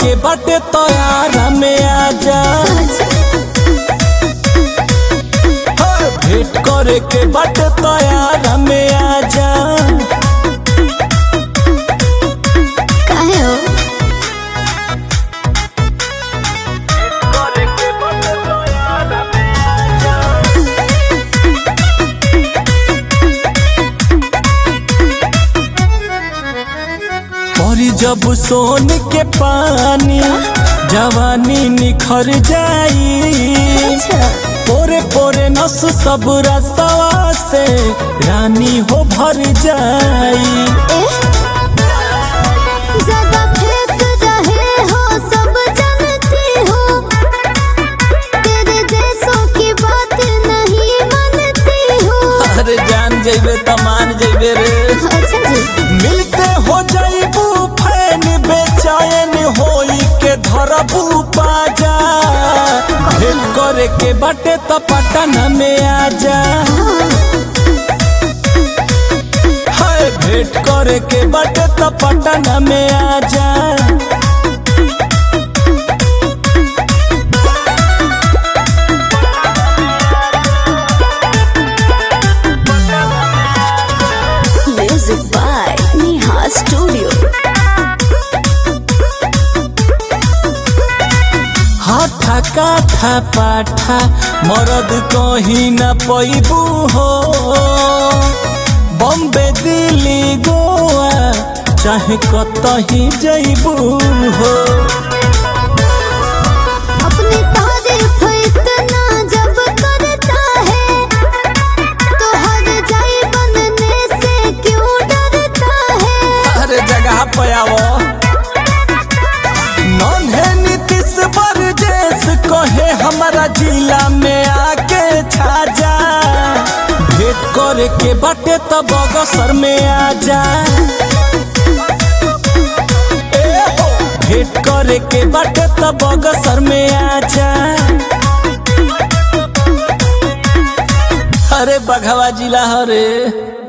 के बाटे तोयारा में आजा हर भेंट करे के बाटे तोयारा में आजा काहे हो परी जब सोन के पानी जवानी निखर जाई अच्छा पोरे पोरे नस सब रस्तवा से रानी हो भर जाई ए ज्यादा फेंक रहे हो सब जानती हो तेरे जैसों की बात नहीं मानती हो अरे जान जइबे त मान जइबे रे अच्छा जी मिलते हो जाइबू फैन बेचैन होई के धरबू पाजा भेंट करे के बाटे त पटना में आजा हाय भेंट करे के बाटे त पटना में आजा म्यूजिक बाय नेहा स्टूडियो हाथा काठा पाठा मरद कहीं न पैबू हो बम्बे दिल्ली गोवा चाहे कतही जइबू हो अपनी तारीफ इतना जब करता है तो हर जाए बनने से क्यों डरता है हर जगह पे आवो नन्हे नीतीश बरजेश कहे हमारा जिला में आके छाजा भेंट करे के बाटे त बगसर में आजा ए हो, भेंट करे के बाटे त बगसर में आजा अरे बघवा जिला हरे